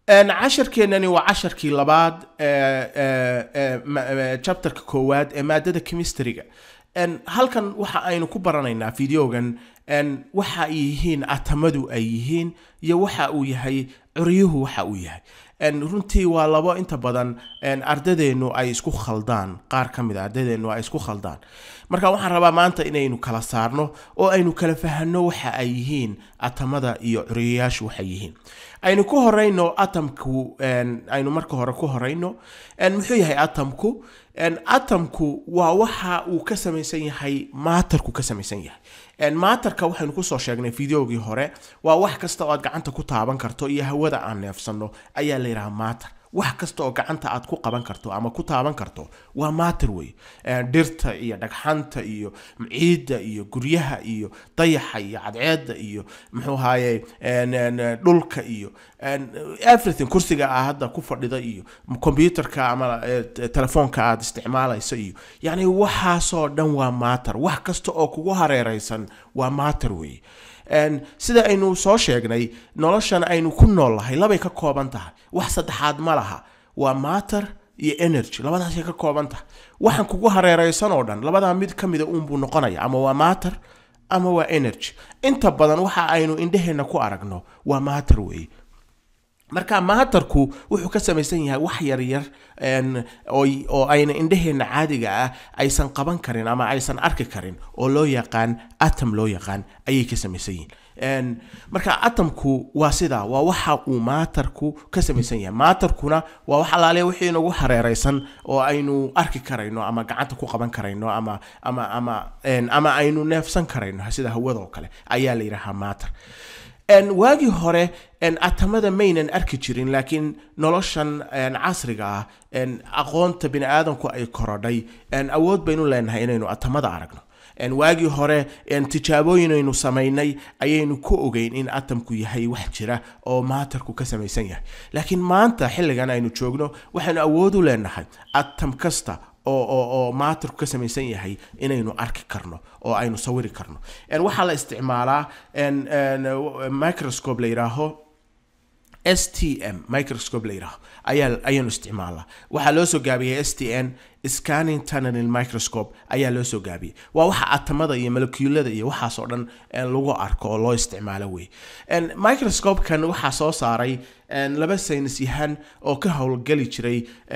casharkeenani waa casharkii labaad chapterka koowaad ee maadada chemistryga halkan waxa aynu ku baranaynaa videogan waxa ay yihiin atamadu ay yihiin iyo waxa uu yahay curyuhu waxa uu yahay runtii waa labo inta badan ardadeennu ay isku khaldaan qaar ka mid a ardadeennu ay isku khaldaan marka waxaan rabaa maanta inaynu kala saarno oo aynu kala fahanno waxa ay yihiin atamada iyo curyayaashu waxay yihiin aynu ku horeyno atamku aynu marka hore ku horeyno muxuu yahay atamku atamku waa waxa uu ka samaysan yahay maatarku ka samaysan yahay maatarka waxaynu kusoo sheegnay videogii hore waa wax kasta oo aad gacanta ku taaban karto iyo hawada aan neefsanno ayaa la yidhaha maatar wax kasta oo gacanta aad ku qaban karto ama ku taaban karto waa maatar wey dhirta iyo dhagxanta iyo ciidda iyo guryaha iyo dayaxa iyo cadceedda iyo muxuu ahaye dhulka iyo everything kursiga aa hadda ku fadhida iyo computerka ama telefoonka aad isticmaalayso iyo yacni waxaasoo dhan waa maatar wax kasta oo kugu hareereysan waa maatar wey sida aynu soo sheegnay noloshan aynu ku nool lahay labay ka kooban tahay wax saddexaad ma laha waa matter iyo energy labadaasay ka kooban tahay waxaan kugu hareereysan oo dhan labadaa mid ka mida uunbuu noqonaya ama waa matter ama waa energy inta badan waxa aynu indheheenna ku aragno waa matter weeye marka maatarku wuxuu ka samaysan yahay wax yaryar oo ayna indhaheenna caadiga ah aysan qaban karin ama aysan arki karin oo loo yaqaan atom loo yaqaan ayay ka samaysan yihiin marka atomku waa sidaa waa waxa uu maatarku ka samaysan yahay maatarkuna waa wax alaale wixii inagu hareereysan oo aynu arki karayno ama gacanta ku qaban karayno ama ama ama ama aynu neefsan karayno sida hawadoo kale ayaa la yidhahaa maatar waagii hore atamada maynan arki jirin laakiin noloshan casriga ah aqoonta bini aadamku ay korodhay awood baynu leenahay inaynu atamada aragno waagii hore tijaabooyin aynu samaynay ayaynu ku ogeyn in atamku yahay wax jira oo maatarku ka samaysan yahay laakiin maanta xilligan aynu joogno waxaynu awood u leenahay atam kasta oo oo oo maatarku ka samaysan yahay inaynu arki karno oo aynu sawiri karno waxaa la isticmaalaa microscope la yidhaaho s t m microscope la yidhaaho ayaa ayaanu isticmaalaa waxaa loo soo gaabiyey s t n scanning tunnel microscope ayaa loo soo gaabiyey waa waxa atamada iyo molecuulada iyo waxaas oo dhan lagu arko oo loo isticmaalo wey microscope-kan waxaa soo saaray laba saynis yahan oo ka howlgeli jiray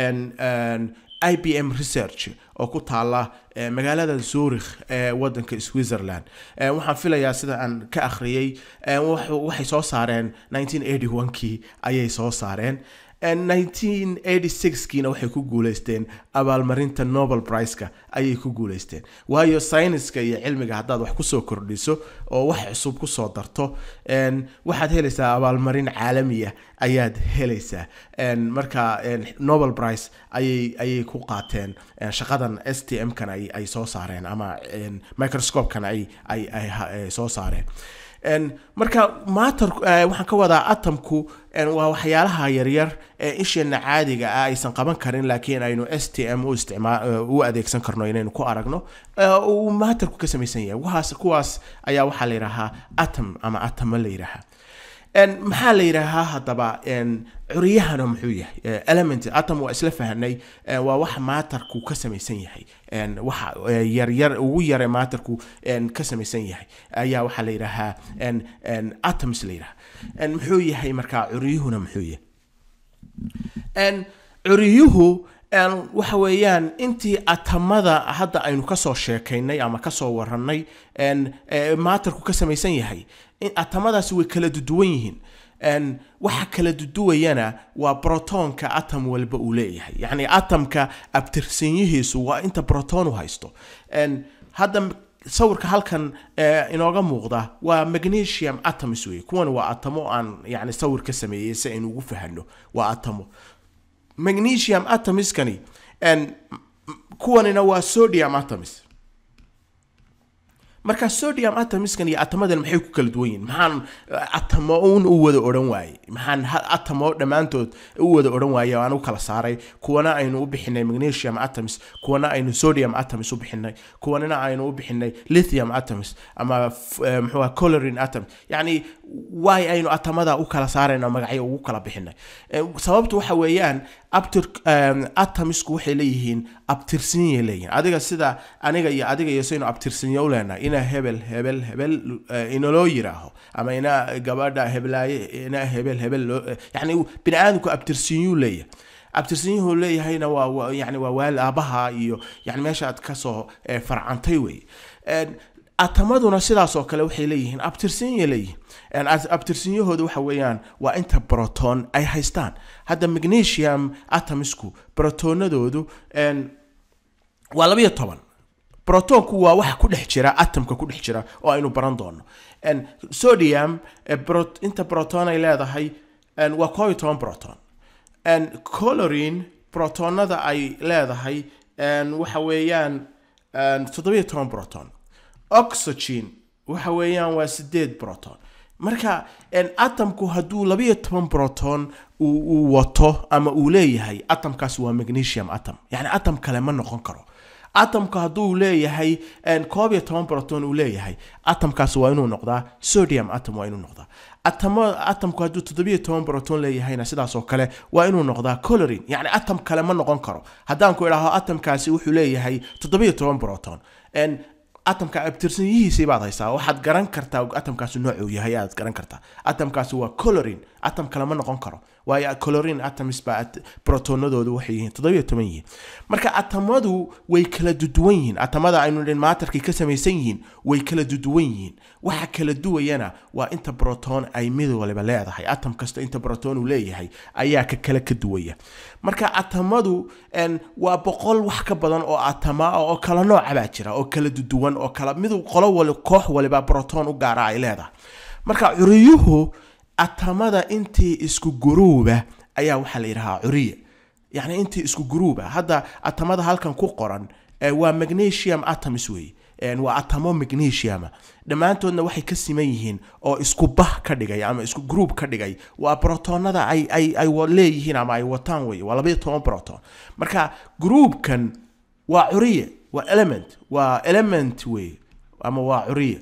i b m research oo ku taala magaalada zurich ee wadanka switzerland waxaan filayaa sida aan ka akhriyey waxay soo saareen kii ayay soo saareen kiina waxay ku guuleysteen abaalmarinta nobel priceka ayay ku guuleysteen waayo sayniska iyo cilmiga haddaad wax kusoo kordhiso oo wax cusub kusoo darto waxaad helaysaa abaalmarin caalamiya ayaad helaysaa marka nobel price ayay ayay ku qaateen shaqadan s t m kan ay soo saareen ama microscope-kan ay ay soo saareen marka mater waxaan ka wadaa atomku waa waxyaalaha yaryar ee isheena caadiga ah aysan qaban karin laakiin aynu s t m u isticmaa u adeegsan karno inaynu ku aragno uu materku ka samaysan yahay waxaas kuwaas ayaa waxaa la yidhaahaa atom ama atomo la yidhaahaa maxaa la yidhaahaa haddaba curyahana muxuu yahay element atom waa isla fahanay waa wax maatarku ka samaysan yahay waxa yaryar ugu yare maatarku ka samaysan yahay ayaa waxaa la yidhaahaa atoms la yidhaha muxuu yahay markaa curyuhuna muxuu yahay curyuhu waxa weeyaan intii atamada hadda aynu kasoo sheekaynay ama kasoo waranay maatarku ka samaysan yahay atamadaasi way kala duduwan yihiin waxa kala duduwayana waa brotonka atom walba uu leeyahay yacni atomka abtirsanyihiisu waa inta broton u haysto hadda sawirka halkan inooga muuqda waa magnesium atoms wey kuwan waa atomo aan yani sawir ka sameeyey si aynu ugu fahano waa atomo magnesium atomiskani kuwanina waa sodium atoms marka sodium atomiskan iyo atomadan maxay ku kala duwan yihin maxaan atamo un u wada odhan waaye maxaan atamo dhammaantood u wada odhan waaye oo aan u kala saaray kuwana aynu u bixinay magnesium atoms kuwana aynu sodium atoms u bixinay kuwanina aynu u bixinay lithium atoms ama muxuu colorin atom yacni waay aynu atamada u kala saarayna magacyo ugu kala bixinay sababtu waxa weeyaan atomisku waxay leeyihiin abtirsinyay leeyihiin adiga sida aniga iyo adiga iyo saynu abtirsinyo u leenahay ina hebel hebel hebel inaloo yiraaho ama ina gabadha heblaaye ina hebel hebel yani bini aadamku abtirsinyuu leeyahay abtirsinyuhu leeyahayna waa yani waa waal aabaha iyo yani meesha aad kasoo farcantay wey atamaduna sidaas oo kale waxay leeyihiin abtirsinya leeyihiin abtirsinyahooda waxa weeyaan waa inta broton ay haystaan hadda magnesium atomisku brotonadoodu waa labayo toban brotonku waa waxa ku dhex jira atomka ku dhex jira oo aynu baran doono sodium inta broton ay leedahay waa koob iyo toban broton colorin brotonada ay leedahay waxa weeyaan toddobiyo toban broton oxygen waxa weeyaan waa sideed broton marka atomku hadduu labayo toban broton uu wato ama uu leeyahay atomkaas waa magnesium atom yani atom kale ma noqon karo atomka hadduu leeyahay koob iyo toban broton uu leeyahay atomkaas waa inuu noqdaa sodium atom waa inuu noqdaa atomku hadduu toddobiyo toban broton leeyahayna sidaas oo kale waa inuu noqdaa colorin yani atom kale ma noqon karo haddaan ku idhaaho atomkaasi wuxuu leeyahay toddobiyo toban broton atomka abtirsanyihiisii baad haysaa waxaad garan kartaa atomkaasi noocuu yahay aad garan kartaa atomkaasi waa colorin atom kale ma noqon karo waayo colorin atoms baa brotonadoodu waxay yihiin toddobiyo toban yihiin marka atomadu way kala duduwan yihiin atomada aynu dhin maatarkay ka samaysan yihiin way kala duduwan yihiin waxa kala duwayana waa inta broton ay mid waliba leedahay atom kasta inta broton uu leeyahay ayaa ka kale ka duwaya marka atomadu waa boqol wax ka badan oo atoma oo kala nooca baa jira oo kala duduwan oo kala mid qolo wali koox waliba broton u gaara ay leedahay marka curiyuhu atamada intii isku guruuba ayaa waxaa la yidhahaa curiya yacni intii isku guruuba hadda atamada halkan ku qoran waa magnesium atoms wey waa atamo magnesium dhammaantoodna waxay ka siman yihiin oo isku bah ka dhigay ama isku group ka dhigay waa brotonada ay ay ay leeyihiin ama ay wataan wey waa labayo toban broton marka groupkan waa curiye waa element waa element wey ama waa curiye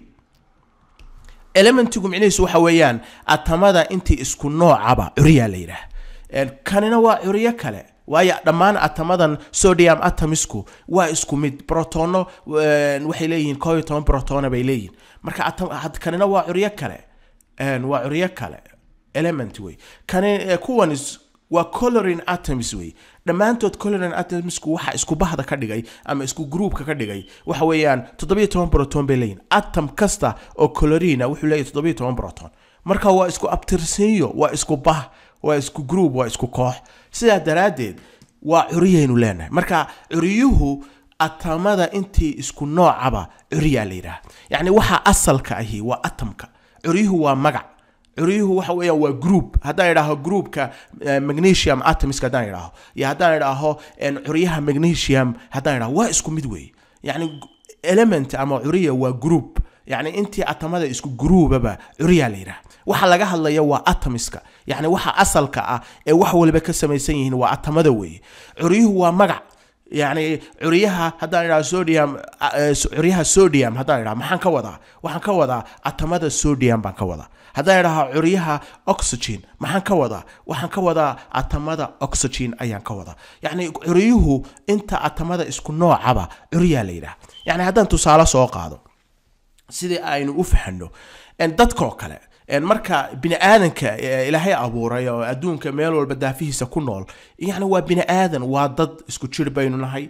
elementigu micnihiisu waxa weeyaan atamada intii isku noocaba curiyaa la yidhaah kanina waa curiyo kale waayo dhammaan atamadan sodium atomisku waa isku mid brotono waxay leeyihiin koob iyo toban brotona bay leeyihiin marka kanina waa curyo kale waa curyo kale element wey kani kuwan waa colorin atoms wey dhammaantood colorin atomsku waxa isku bahda ka dhigay ama isku groupka ka dhigay waxa weeyaan toddobiyo toban broton bay leeyihin atom kasta oo colorina wuxuu leeyahy toddobiyo toban broton marka waa isku abtirsiinyo waa isku bah waa isku group waa isku koox sidaa daraaddeed waa curiyaynu leenahay marka curiyuhu atamada intii isku noocaba curiyaa la yidhaha yacni waxa asalka ahi waa atomka curyuhu waa magac curyuhu waxa weeyaan waa group haddaan idhaaho groupka magnesium atomiska haddaan idhaaho iyo haddaan idhaaho curyaha magnesium haddaan idhaho waa isku mid weeye yacni element ama curiya waa group yacni intii atamada isku gruubaba curyaa la yidhaha waxa laga hadlaya waa atomiska yacni waxa asalka ah ee wax waliba ka samaysan yihiin waa atamada weeye curyuhu waa magac yacni curyaha haddaan idhaho sodium curyaha sodium haddaan idhaho maxaan ka wadaa waxaan ka wadaa atamada sodium baan ka wadaa haddaan idhaho curyaha oxygen maxaan ka wadaa waxaan ka wadaa atamada oxygen ayaan ka wadaa yacni curyuhu inta atamada isku noocaba curyaa la yidhaha yacni haddaan tusaale soo qaado sidii aynu u fahanno dadkoo kale marka bini aadanka ilaahay abuuray oo adduunka meel walba daafihiisa ku nool yani waa bini aadan waa dad isku jir baynu nahay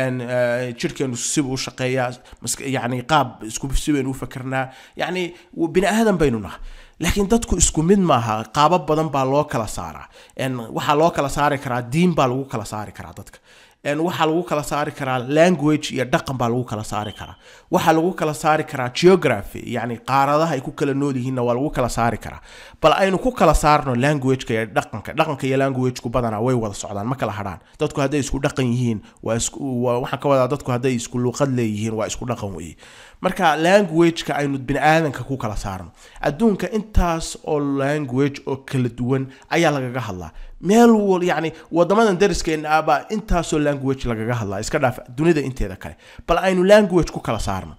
jirhkeenu sibuu u shaqeeyaa yani qaab isku si baynu u fakernaa yani bini aadan baynu nahay laakiin dadku isku mid maaha qaabo badan baa loo kala saaraa waxaa loo kala saari karaa diin baa lagu kala saari karaa dadka waxaa lagu kala saari karaa language iyo dhaqan baa lagu kala saari karaa waxaa lagu kala saari karaa geography yani qaaradaha ay ku kala nool yihiinna waa lagu kala saari karaa bal aynu ku kala saarno languageka iyo dhaqanka dhaqanka iyo languageku badanaa way wada socdaan ma kala hadhaan dadku hadday isku dhaqan yihiin waa isku waxaan ka wadaa dadku hadday isku luqad leeyihiin waa isku dhaqan weeye marka languageka aynu bini aadanka ku kala saarno adduunka intaas oo language oo kala duwan ayaa lagaga hadlaa meel wal yani wadamadan dariskeena abaa intaasoo language lagaga hadlaa iska dhaaf dunida inteeda kale bal aynu language ku kala saarno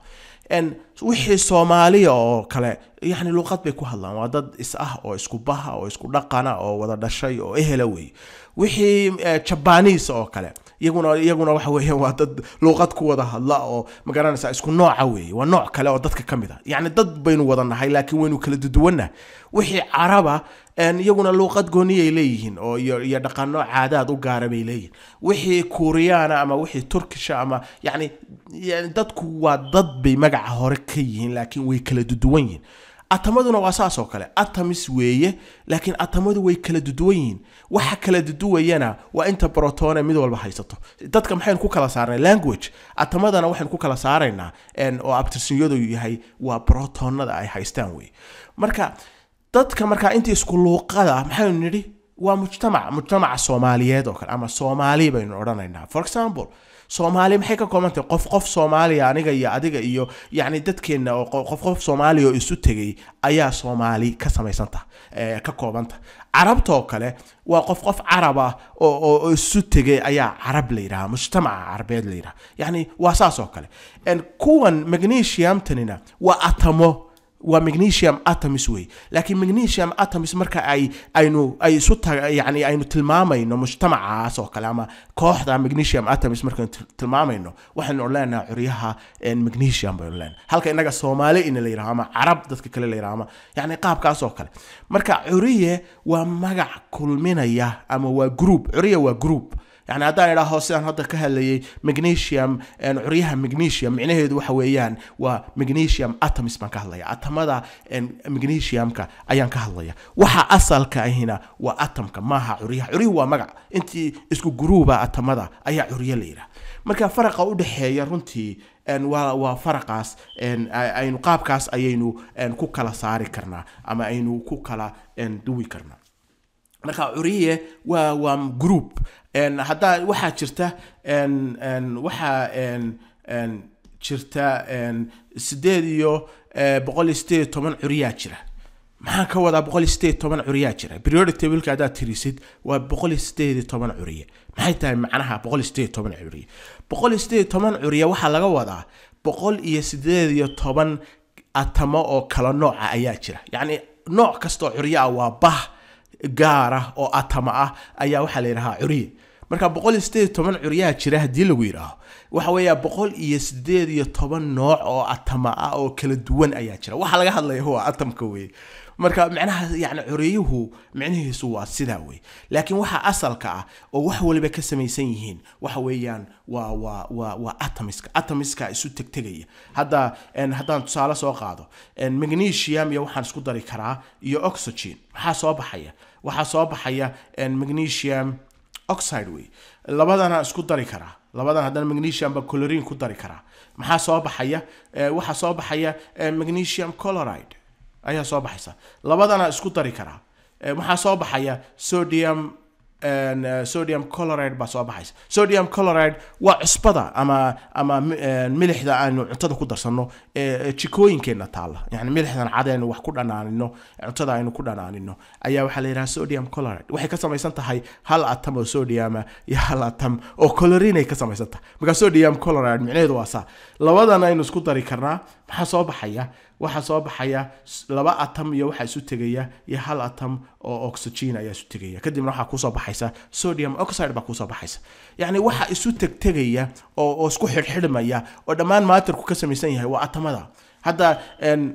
En, wixii soomaaliya oo kale yani luqad bay ku hadlaan waa dad is ah oo isku baha oo isku dhaqana oo wada dhashay oo ehela wey wixii eh, jabanis oo kale iyaguna iyaguna waxa weeyaan waa dad luuqad ku wada hadla oo magaranaysa isku nooca weeye waa nooc kale oo dadka ka mid a yacni dad baynu wada nahay laakiin waynu kala duduwanna wixii caraba en, iyaguna luuqad gooniyay leeyihiin oo iyo, iyo dhaqano caadaad u gaara bay leeyihiin wixii kuuriyaana ama wixii turkisha ama yani yani dadku waa dad bay magaca hore ka yihiin laakiin way kala duduwan yihiin atamaduna waa saas oo kale atamis weeye laakiin atamadu way kala duduwan yihiin waxa kala duduwayana waa inta brotone mid walba haysato dadka maxaynu ku kala saarnay language atamadana waxaynu ku kala saaraynaa en, oo abtirsinyadu yahay waa brotonada ay haystaan wey marka dadka markaa intii isku luuqada maxaynu nidhi waa mujtamac mujtamaca soomaaliyeed oo kale ama soomaali baynu odhanaynaa for example soomaali maxay ka kooban tahay qof qof soomaaliya aniga iyo adiga iyo yacni dadkeenna oo qo- qof qof soomaaliya oo isu tegay ayaa soomaali ka samaysanta eh, ka koobanta carabta oo kale waa qof qof carab ah oo, oo, oo isu tegay ayaa carab la yidhaha mujtamaca carabeed la yidhaha yacni waa saas oo kale En kuwan magnesiumtanina waa atamo waa magnesium atoms wey laakiin magnesium atoms marka ay aynu ay isu ta yani aynu tilmaamayno mujtamacaas oo kale ama kooxda magnesium atoms markaynu til- tilmaamayno waxaynu leenahay curyaha en, magnesium baynu leenahay halka inaga soomaali ina la yidhaho ama carab dadka kale la yidhaho ama yani qaabkaas oo kale marka curiye waa magac kulminaya ama waa group curiye waa group yani haddaan idhaaho sidaan hadda ka hadlayay magnesium en, curyaha magnesium micnaheedu waxa weeyaan waa magnesium atoms baan ka hadlaya atamada en, magnesiumka ayaan ka hadlaya waxa asalka ahina waa atomka maaha curyaha curyuhu waa magac intii isku guruuba atamada ayaa curye la yidhaha marka faraqa u dhexeeya runtii en, waa waa faraqaas en, a- aynu qaabkaas ayaynu en, ku kala saari karnaa ama aynu ku kala en, duwi karnaa marka curiye waa waa group En, haddaa waxaa jirta en, en, waxaa en, en, jirta en, sideed iyo eh, boqol iyo sideed iyo toban curiyaa jira maxaan ka wadaa boqol iyo sideed iyo toban curiyaa jira periodic tableka haddaad tirisid waa boqol iyo sideed iyo toban curiye maxay tahay macnaha boqol iyo sideed iyo toban curiye boqol iyo sideed iyo toban curiye waxaa laga wadaa boqol iyo sideed iyo toban atamo oo kala nooca ayaa jira yacni nooc kastoo curye ah waa bah gaar ah oo atama ah ayaa waxaa la yidhahaa curiye marka boqol iyo sideed iyo toban curyaha jira haddii lagu yidhaaho waxa weeya boqol iyo sideed iyo toban nooc oo atama ah oo kala duwan ayaa jira waxa laga hadlaya waa atamka weye marka micnaha yani curiyuhu micnihiisu waa sidaa wey laakiin waxa asalka ah oo wax waliba ka samaysan yihiin waxa weeyaan waa waa waa waa atomiska atomiska isu tegtegaya hadda en, haddaan tusaale soo qaado en, magnesium iyo waxaan isku dari karaa iyo oxygen maxaa soo baxaya waxaa soo baxaya en, magnesium oxide wey labadana isku dari karaa labadan haddana magnesium ba chlorine ku dari karaa maxaa soo baxaya Eh, waxaa soo baxaya eh, magnesium chloride ayaa soo baxaysa labadana isku dari karaa Eh, waxaa soo baxaya sodium en, eh, sodium chloride baa soo baxaysa sodium chloride waa cusbada ama ama mi- en, milixda aanu cuntada ku darsano ee jikooyinkeenna taalla yani milixdan cad aynu wax ku dhanaanino cuntada aynu ku dhanaanino ayaa waxaa la yidhaha sodium chloride waxay ka samaysan tahay hal atam oo sodiuma iyo hal atam oo chlorine ay ka samaysan tahay marka sodium chloride micnaheedu waa saa labadan aynu isku dari karnaa maxaa soo baxaya waxaa soo baxaya s- laba atam iyo waxaa isu tegaya iyo hal atam oo oxygen ayaa isu tegaya kadibna waxaa kusoo baxaysa sodium oxide baa kusoo baxaysa yacni waxa isu tegtegaya oo oo isku xidhxidhmaya oo dhammaan maatirku ka samaysan yahay waa atamada hadda en,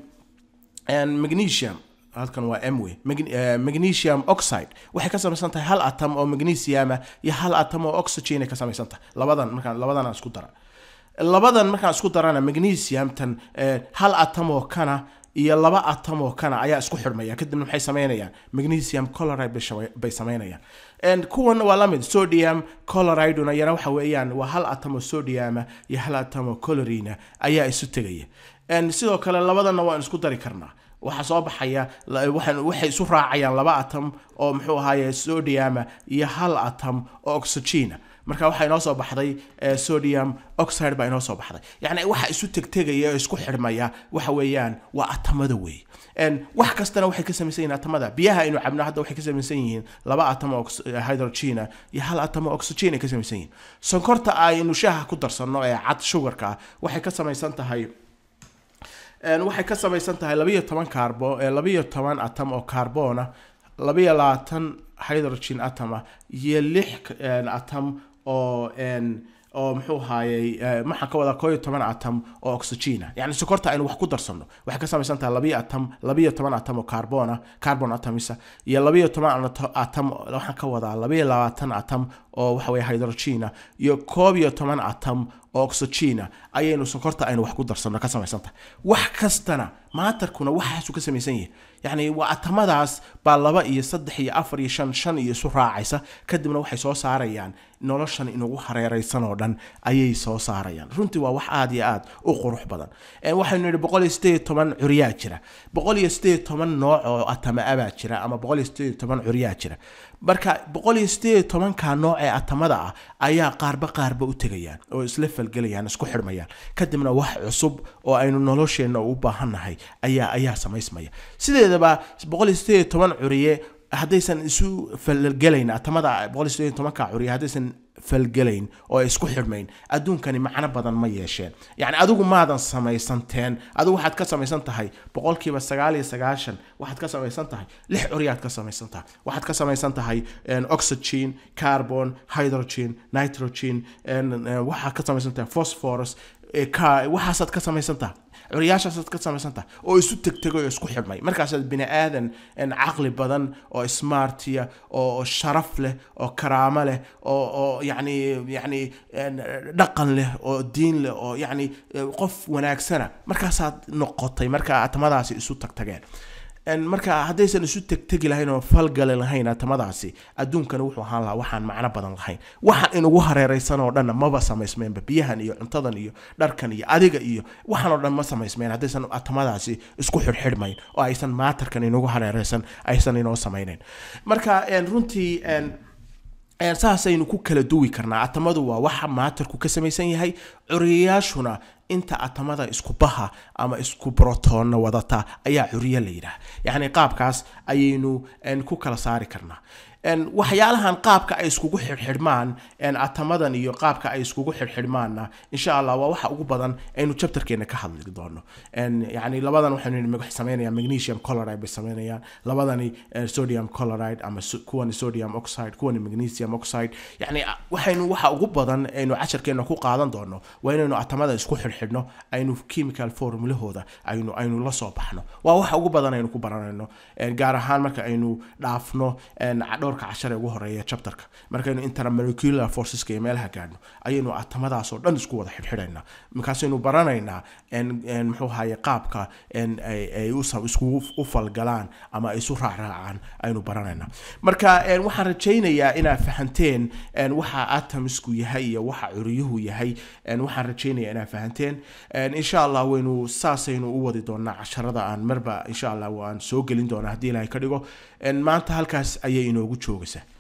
en, magnesium halkan waa m wey Mag- eh, magnesium oxide waxay ka samaysan tahay hal atam oo magnesiuma iyo hal atam oo oxygen ay ka samaysan tahay labadan markaan labadan aan isku dara labadan markaan isku darana magnesiumtan eh, hal atam oo kana iyo laba atam oo kana ayaa isku xidhmaya kadibna maxay samaynayaan magnesium chloride bay shama- bay samaynayaan En kuwan waa la mid sodium chloriduna yana waxa weeyaan waa hal atam oo sodiuma iyo hal atam oo chlorina ayaa isu tegaya En sidoo kale labadana waan isku dari karnaa waxaa soo baxaya la- waxaan- waxay isu raacayaan laba atam oo muxuu ahaaye sodiuma iyo hal atam oo oxygena marka waxaa inoo soo baxday eh, sodium oxide baa inoo soo baxday yacni waxa isu tegtegaya oo isku xidhmaya waxa weeyaan waa atamada wey En wax kastana waxay ka samaysan yihiin atamada biyaha aynu cabno hadda waxay ka samaysan yihiin laba atam oo ox- eh, hydrogena iyo hal atam oo oxygen ay ka samaysan yihiin sonkorta aynu shaaha ku darsanno ee cad sugarka ah waxay ka samaysan tahay En, waxay ka samaysan tahay labiyo toban carbo eh, labiyo toban atom oo carbona labiyo labaatan hydrogen atom ah iyo lix en, atom oo en, oo muxuu ahaayey eh, maxaan ka wadaa koo iyo toban atom oo oxygen ah yani sokorta aynu wax ku darsano waxay ka samaysan tahay labiyo atom labiyo toban atom oo carbon ah carbon atomisa iyo labiyo toban ato- atom waxaan ka wadaa labiyo labaatan atom oo waxa weye hydrogen ah iyo koob iyo toban atom oo oxygen ah ayaynu sokorta aynu wax ku darsano ka samaysan tahay wax kastana maatarkuna waxaasuu ka samaysan yahay yacni waa atamadaas baa laba iyo saddex iyo afar iyo shan shan iyo isu raacaysa kadibna waxay soo saarayaan noloshan inagu hareeraysan oo dhan ayay soo saarayaan runtii waa wax aada iyo aad u qurux badan Eh, waxaynu nidhi boqol iyo sideed iyo toban curyaa jira boqol iyo sideed iyo toban nooc oo atama abaa jira ama boqol iyo sideed iyo toban curyaa jira marka boqol iyo sideed iyo tobanka nooc ee atamada ah ayaa qaarba qaarba u tegayaan oo isla falgelayaan isku xidhmayaan kadibna wax cusub oo aynu nolosheenna u baahannahay ayaa ayaa samaysmaya sideedaba boqol iyo sideed iyo toban curiye haddaysan isu falgelayn atamada boqol iyo sideed iyo tobanka curiye haddaysan falgelayn oo ay isku xidhmayn adduunkani macno badan ma yeesheen yacni adigu maadan samaysanteen adigu waxaad ka samaysan tahay boqolkiiba sagaal iyo sagaashan waxaad ka samaysan tahay lix curyaad ka samaysan tahay waxaad ka samaysan tahay en, oxygen carbon hydrogen nitrogen en, en, waxaad ka samaysan tahay phosphorus eh, ka- waxaasaad ka samaysan tahay curyaashaasaad ka samaysan tahay oo isu tegtegay oo isku xidhmay markaasaad bini aadan en, caqli badan oo smartiya oo oo sharaf leh oo karaamo leh oo oo yacni yacni en, dhaqan leh oo diin leh oo yacni eh, qof wanaagsana markaasaad noqotay markaa atamadaasi isu tagtageen En, marka haddaysan isu tegtegi lahayn oo falgali lahayn atamadaasi adduunkani wuxuu ahaan lahaa waxaan macno badan lahayn waxaan inugu hareeraysan oo dhanna maba samaysmeenba biyahan iyo cuntadan iyo dharkan iyo adiga iyo waxaan oo dhan ma samaysmeen haddaysan atamadaasi isku xidhxidhmayn oo aysan maatarkan inugu hareeraysan aysan inoo samaynayn marka en, runtii en, En, saasaynu ku kala duwi karnaa atamadu waa waxa maatarku ka samaysan yahay curiyayaashuna inta atamada isku baha ama isku brotoonna wadata ayaa curiye la yidhaah yacni qaabkaas ayaynu en, ku kala saari karnaa En, waxyaalahan qaabka ay iskugu xidhxidhmaan en, atamadan iyo qaabka ay iskugu xidhxidhmaanna insha allah waa waxa ugu badan aynu chapterkeena ka hadli doono En, yacni labadan waxaynu nidhi waxay sameynayaan magnesium chloride bay sameynayaan labadani eh, sodium chloride ama so- kuwani sodium oxide kuwani magnesium oxide yacni a- waxaynu waxa ugu badan aynu casharkeena ku qaadan doono waa inaynu atamada isku xidhxidhno aynu chemical formulahooda aynu aynu la soo baxno waa waxa ugu badan aynu ku baranayno En, gaar ahaan marka aynu dhaafno en, dhowrka cashar ee ugu horeeya chapterka markaynu intermolecular forceska iyo meelaha gaadhno ayaynu atamadaas oo dhan isku wada xidhxidhaynaa markaasaynu baranaynaa en en muxuu ahaye qaabka en ay ay u sam- iskugu u falgalaan ama ay isu raacraacaan aynu baranaynaa marka en waxaan rajaynayaa inaad fahanteen en waxa atomsku yahay iyo waxa curiyuhu yahay en waxaan rajaynayaa inaad fahanteen en insha allah waynu saasaynu u wadi doonaa casharada aan marba insha allah waan soo gelin doonaa haddii ilaahay ka dhigo en maanta halkaas ayay inoogu joogaysaa